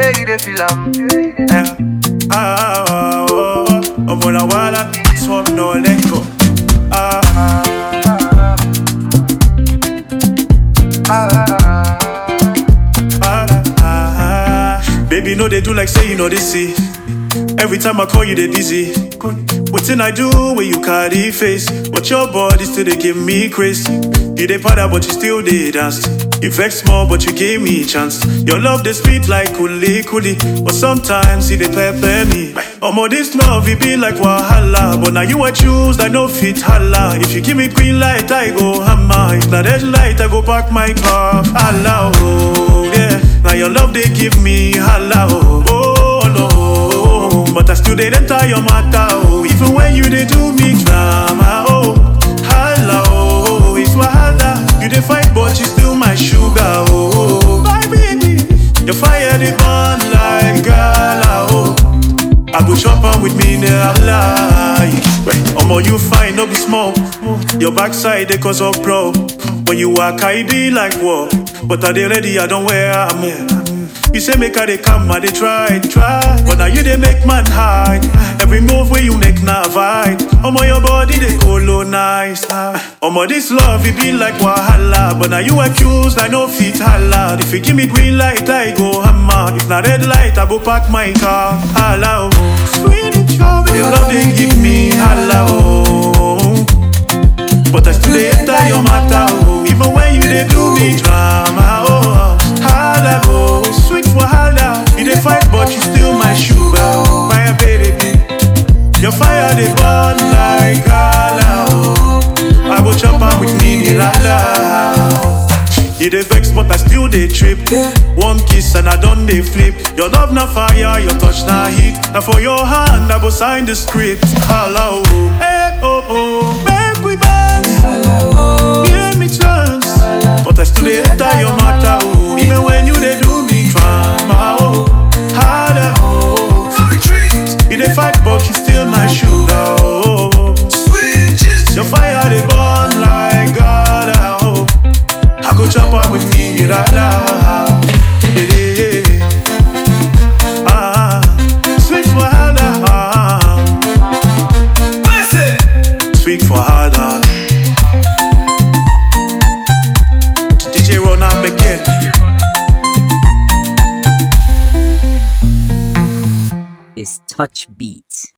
Yeah, you dey feel am. Yeah. Ah, ah, oh, oh. I'm on a walla, swap no let go. Ah, ah, ah, ah. Baby, no, they do like say you know this see. Every time I call you, they busy. What I do when you carry face? But your body still they give me grace. You they powder, but you still they dance. You vex small, but you gave me chance. Your love they sweet like kuli kuli, but sometimes see they pepper me. Omo this love it be like wahala, but now you I choose I no fit holla. If you give me green light, I go hammer. If not red light, I go park my car. Holla, oh yeah. Now your love they give me holla, oh, oh no. But I still they enter your matter, oh. Even when you they do me drama, oh. Holla, oh, it's wahala. You they fight, but you still my sugar, oh. My baby, your fire they burn like gala, oh. I go chop on with me, never lie. Omo, you fine, no be small. Your backside, they cause of pro. When you walk, I be like war. But are they ready? I don't wear I'm You say make her they come, I they try, try. But now you they make man hide. Every move where you make now vibe. Omo, your body they colonize. Omo, this love it be like wahala. But now you accused, I know fit holla. If you give me green light, I go hammer. If not red light, I go park my car. Holla, oh. Sweet trouble, your love they give me holla, oh. But I still they enter your matter, oh. Even when you they do me drama, oh. Holla, oh. Sweet wahala, you they fight, but you still my sugar, oh. My baby, your fire they burn like gala, oh. I go chop on with me, la la. You dey vex, but I still dey trip. One kiss and I done dey flip. Your love na fire, your touch na heat. Now for your hand, I go sign the script. Hello, hey oh oh, make we dance. Give me chance, but I still dey enter your matter. Oh, even when you dey do me drama. Oh, harder. Oh, you dey fight, but you still my sugar. Oh, your fire dey burn like God. Oh. I go chop up with me, la la. Yeah, yeah, yeah. Ah, sweet for Hada. Ah, sweet for Hada. DJ Rona again. is Touch Beats.